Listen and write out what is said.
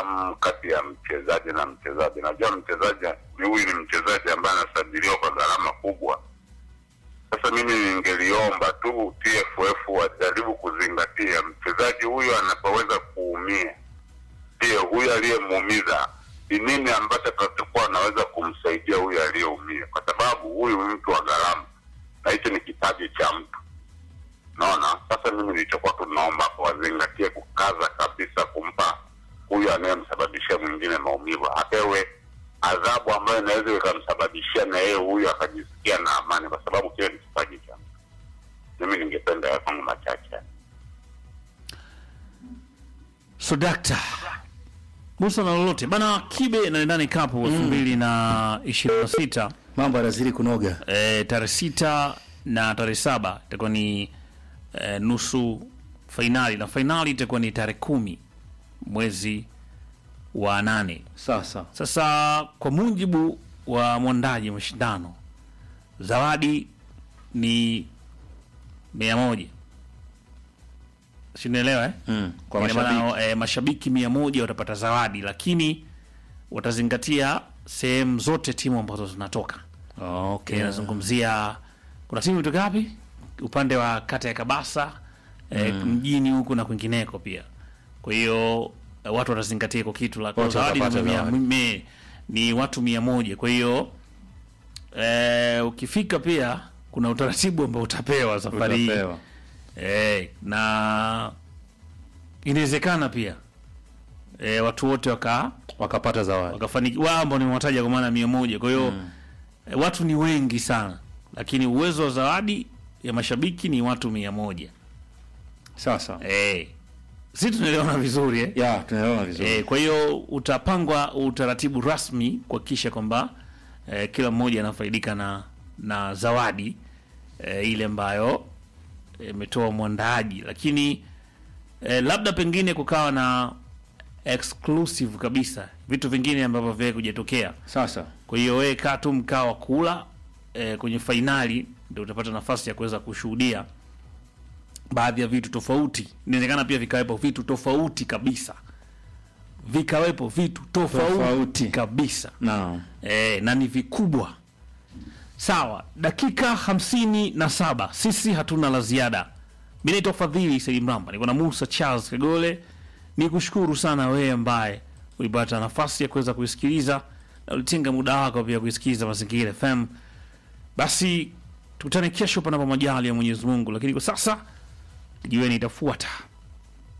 sintofahamu kati ya mchezaji na mchezaji. Najua mchezaji ni huyu ni mchezaji ambaye anasajiliwa kwa gharama kubwa. Sasa mimi ningeliomba tu TFF wajaribu kuzingatia mchezaji huyu anapoweza kuumia, je, huyu aliyemuumiza ni nini ambacho atakuwa anaweza kumsaidia huyu aliyeumia, kwa sababu huyu ni mtu wa gharama na hicho ni kipaji cha mtu. Naona sasa, mimi nilichokuwa tunaomba hapo wazingatie kukaza kabisa kumpa huyu anayemsababishia mwingine maumivu apewe adhabu ambayo inaweza ikamsababishia na yeye huyu akajisikia na amani, kwa sababu kile ni kipaji cha mtu. Mimi ningependa ya kwangu machache. So dakta Musa na lolote bana, Kibe na ndani kapu elfu mbili na ishirini na sita Mambo yanazidi kunoga. e, tarehe sita na tarehe saba itakuwa ni e, nusu fainali na fainali itakuwa ni tarehe kumi mwezi wa nane. Sasa Sasa kwa mujibu wa mwandaji wa mashindano, zawadi ni mia moja, sinaelewa eh? mm, kwa Ina maana, mashabiki eh, mashabiki mia moja watapata zawadi, lakini watazingatia sehemu zote timu ambazo zinatoka. okay. Okay, nazungumzia kuna timu kutoka wapi upande wa kata ya Kabasa eh, mjini huku na kwingineko pia. Kwa hiyo eh, watu watazingatia hiko kitu la kwa Wote zawadi ni, watapata mia, zawadi. mie- ni watu mia moja. Kwa hiyo eh, ukifika pia kuna utaratibu ambao utapewa safari hii Utapewa. eh, na inawezekana pia eh, watu wote waka wakapata zawadi wakafanikiwa wao ambao nimewataja kwa maana mia moja. Kwa hiyo eh, watu ni wengi sana, lakini uwezo wa zawadi ya mashabiki ni watu mia moja. sasa. Eh, si tunaelewana vizuri eh? Ya, tunaelewana vizuri. Eh, kwa hiyo utapangwa utaratibu rasmi kuhakikisha kwamba eh, kila mmoja anafaidika na na zawadi eh, ile ambayo imetoa mwandaaji, lakini eh, labda pengine kukawa na exclusive kabisa vitu vingine ambavyo vile kujatokea. Sasa Kwa hiyo wewe kaa tu mkaa wa kula eh, kwenye fainali ndio utapata nafasi ya kuweza kushuhudia baadhi ya vitu tofauti. Inawezekana pia vikawepo vitu tofauti kabisa, vikawepo vitu tofauti, Tofauti. kabisa naam. e, na ni vikubwa. Sawa, dakika hamsini na saba. Sisi hatuna la ziada. Mi naitwa Fadhili Saidi Mramba, niko na Musa Charles Kagole. Ni kushukuru sana wewe ambaye ulipata nafasi ya kuweza kuisikiliza na ulitenga muda wako pia kuisikiliza Mazingira FM. Basi tukutane kesho, panapo majali ya Mwenyezi Mungu, lakini kwa sasa jiweni itafuata.